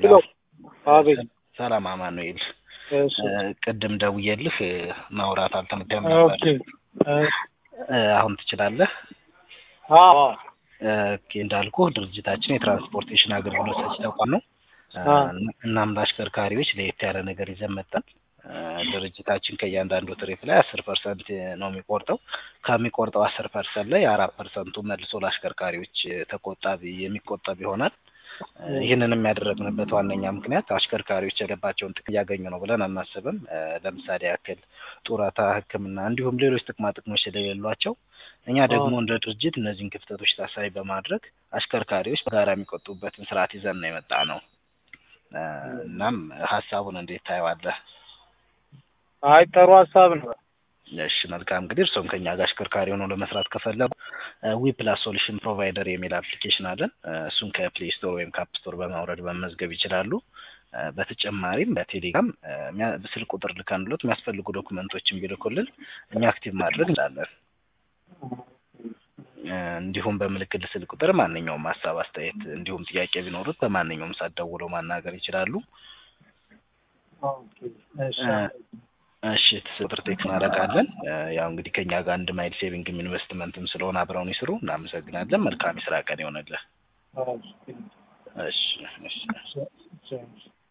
ሰላም አቤት ሰላም አማኑኤል እሺ ቅድም ደውዬልህ ማውራት አልተመቸም ኦኬ ነበር እ አሁን ትችላለህ አዎ ኦኬ እንዳልኩህ ድርጅታችን የትራንስፖርቴሽን አገልግሎት ሰጪ ተቋም ነው አ እናም ለአሽከርካሪዎች ለየት ያለ ነገር ይዘን መጣን እ ድርጅታችን ከእያንዳንዱ ትሪፕ ላይ አስር ፐርሰንት ነው የሚቆርጠው ከሚቆርጠው አስር ፐርሰንት ላይ አራት ፐርሰንቱ መልሶ ለአሽከርካሪዎች ተቆጣቢ የሚቆጠብ ይሆናል እ ይህንንም ያደረግንበት ዋነኛ ምክንያት አሽከርካሪዎች የገባቸውን ጥቅም እያገኙ ነው ብለን አናስብም እ ለምሳሌ ያክል ጡረታ ህክምና እንዲሁም ሌሎች ጥቅማ ጥቅሞች ስለሌሏቸው እኛ ደግሞ እንደ ድርጅት እነዚህን ክፍተቶች ታሳቢ በማድረግ አሽከርካሪዎች በጋራ የሚቆጡበትን ስርዓት ይዘን ነው የመጣ ነው እ እናም ሀሳቡን እንዴት ታየዋለህ አይ ጥሩ ሀሳብ ነው እሺ መልካም እንግዲህ እርስዎም ከኛ ጋር አሽከርካሪ ሆነው ለመስራት ከፈለጉ ዊ ፕላስ ሶሉሽን ፕሮቫይደር የሚል አፕሊኬሽን አለን እ እሱን ከፕሌይ ስቶር ወይም ከአፕ ስቶር በማውረድ መመዝገብ ይችላሉ እ በተጨማሪም በቴሌግራም እ ሚያ- ስልክ ቁጥር ልከንሎት የሚያስፈልጉ ዶክመንቶችን ቢልኩልን እኛ አክቲቭ ማድረግ እንችላለን እ እንዲሁም በምልክት ስልክ ቁጥር ማንኛውም ሀሳብ አስተያየት እንዲሁም ጥያቄ ቢኖሩት በማንኛውም ሰዓት ደውለው ማናገር ይችላሉ ኦኬ እሺ እ እሺ ቁጥር ቴክስ እናደርጋለን እ ያው እንግዲህ ከኛ ጋር አንድ ማይል ሴቪንግም ኢንቨስትመንትም ስለሆነ አብረውን ይስሩ እናመሰግናለን መልካም የስራ ቀን ይሆንልህ ኦኬ እሺ እሺ እሺ እሺ